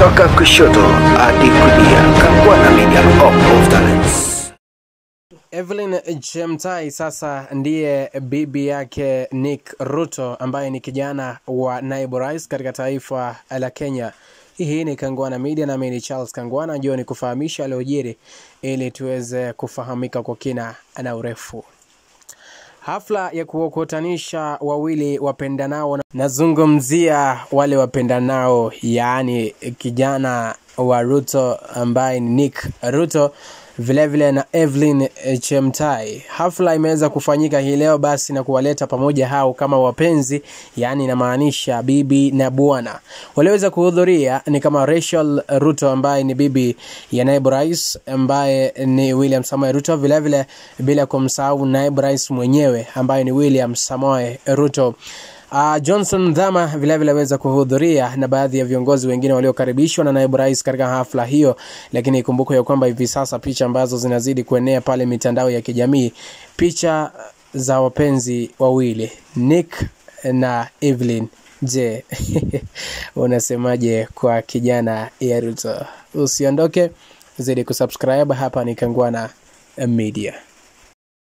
kutoka kushoto hadi kulia. Kangwana Media, Hope of Talents. Evelyn Chemtai sasa ndiye bibi yake Nick Ruto ambaye ni kijana wa naibu rais katika taifa la Kenya. Hii ni Kangwana Media nami ni Charles Kangwana, njoo ni kufahamisha aliyojiri ili tuweze kufahamika kwa kina na urefu. Hafla ya kuwakutanisha wawili wapendanao, nazungumzia wale wapendanao, yaani kijana wa Ruto ambaye ni Nick Ruto vilevile na Evelyn Chemtai. Hafla imeweza kufanyika hii leo basi na kuwaleta pamoja hao kama wapenzi, yaani inamaanisha bibi na bwana. Waliweza kuhudhuria ni kama Rachel Ruto ambaye ni bibi ya naibu rais ambaye ni William Samoei Ruto, vilevile bila kumsahau naibu rais mwenyewe ambaye ni William Samoei Ruto. Uh, Johnson Dhama vilevile aweza kuhudhuria na baadhi ya viongozi wengine waliokaribishwa na naibu rais katika hafla hiyo, lakini ikumbukwe ya kwamba hivi sasa picha ambazo zinazidi kuenea pale mitandao ya kijamii, picha za wapenzi wawili Nick na Evelyn. Je, unasemaje kwa kijana ya Ruto? Usiondoke, zidi kusubscribe. Hapa ni Kangwana Media.